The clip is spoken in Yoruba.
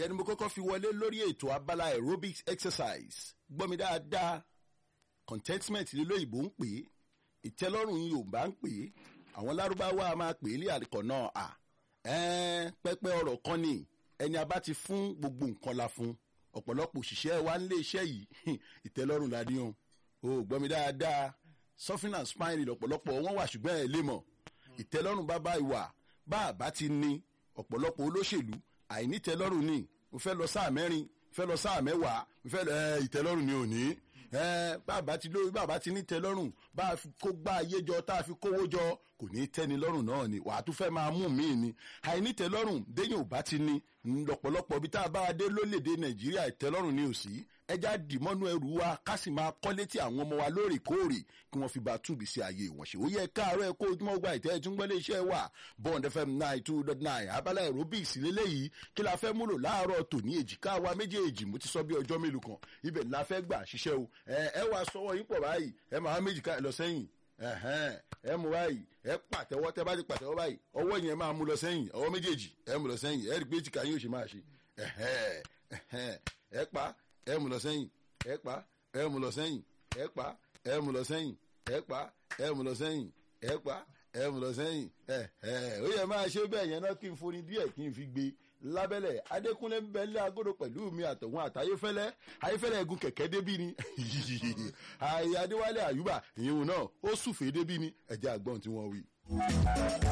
ìyẹn ni mo kọ́kọ́ fi wọlé lórí ètò abala aerobics exercise gbọ́ mi dáadáa contentment lélóyìnbó ń pè é ìtẹ́lọ́rùn yorùbá ń pè é àwọn lárúbáwá máa pè é lé àríkọ̀ náà à ẹ́ẹ́ pẹ́pẹ́ ọ̀rọ̀ kan ni ẹni a bá ti fún gbogbo nǹkan la fún ọ̀pọ̀lọpọ̀ òṣìṣẹ́ wa nílé iṣẹ́ yìí ìtẹ́lọ́rùn la ní o ò gbọ́ mi dáadáa suffering and spine lọ̀pọ̀lọpọ̀ wọn wà ṣùgbọ́n ẹ̀ lè mọ̀ ìtẹ́lọ́rùn bá bá ìwà bá a bá ti ní ọ̀pọ̀lọpọ̀ olóṣèlú àìnítẹ́lọ́rùn ni mo fẹ́ lọ sáà mẹ́rin fẹ́ lọ sáà mẹ́wàá mo fẹ́ lọ ẹ ìtẹ́lọ́rùn ni ò ní ẹ bàbá ti lórí bàbá ti ní tẹ́lọ́rùn bá a fi kó gbá ayé jọ tá a fi kówó jọ kò ní tẹ́ni lọ́rùn náà ni wàá tún fẹ́ máa mú míì ni àìnítẹ́lọ́rùn déyìn ò bá ti ní lọ́pọ̀lọpọ̀ bí tá a bá a dé lólèdè nàìjíríà ìtẹ́lọ́rùn ni ò sí ẹja dìmọ́nú ẹrù wa ká sì máa kọ́ létí àwọn ọmọ wa lóòrèkóòrè kí wọ́n fi bá túbì sí ayé wọn ṣe ó yẹ káàárọ̀ ẹ kó ojúmọ́ gba ìtẹ́ ẹtúngbọ́lé iṣẹ́ wa bond fm nine two dot nine abala aerobics lélẹ́yìí kí la fẹ́ múlò láàárọ̀ tòní èjìká wa méjèèjì mo ti sọ bí ọjọ́ mélòó kan ibẹ̀ la fẹ́ gbà ṣiṣẹ́ o ẹ ẹ wá sọwọ́ yín pọ̀ báyìí ẹ máa méjì ká ẹ lọ sẹ́yìn ẹ mú báyìí ẹ pàtẹ́wọ́ tẹ́ bá ti pàtẹ́wọ́ báyìí ọwọ́ yẹn máa mú lọ sẹ́yìn ọwọ́ méjèèjì ẹ mú lọ sẹ́yìn ẹ rí pé èjìká yín ò ṣe máa ṣe ẹ pa ẹ mú lọ sẹ́yìn ẹ pa ẹ mú lọ sẹ́yìn ẹ pa ẹ mú lọ sẹ́yìn ẹ pa ẹ mú lọ sẹ́yìn ẹ pa ẹ mú lọ sẹ́yìn ẹ ẹ ó yẹ máa ṣe bẹ́ẹ̀ yẹn náà kí n forí díẹ̀ kí n fi gbé lábẹ́lẹ̀ adékúnlé ń bẹ lé agodo pẹ̀lú mi àtọ̀hún àtayéfẹ́lẹ́ ayéfẹ́lẹ́ egun kẹ̀kẹ́ débí ni ayé adéwálé àyùbá ìyẹn náà ó sùfèé débí ni ẹ̀jẹ̀ àgbọ̀n tí wọ́n wí.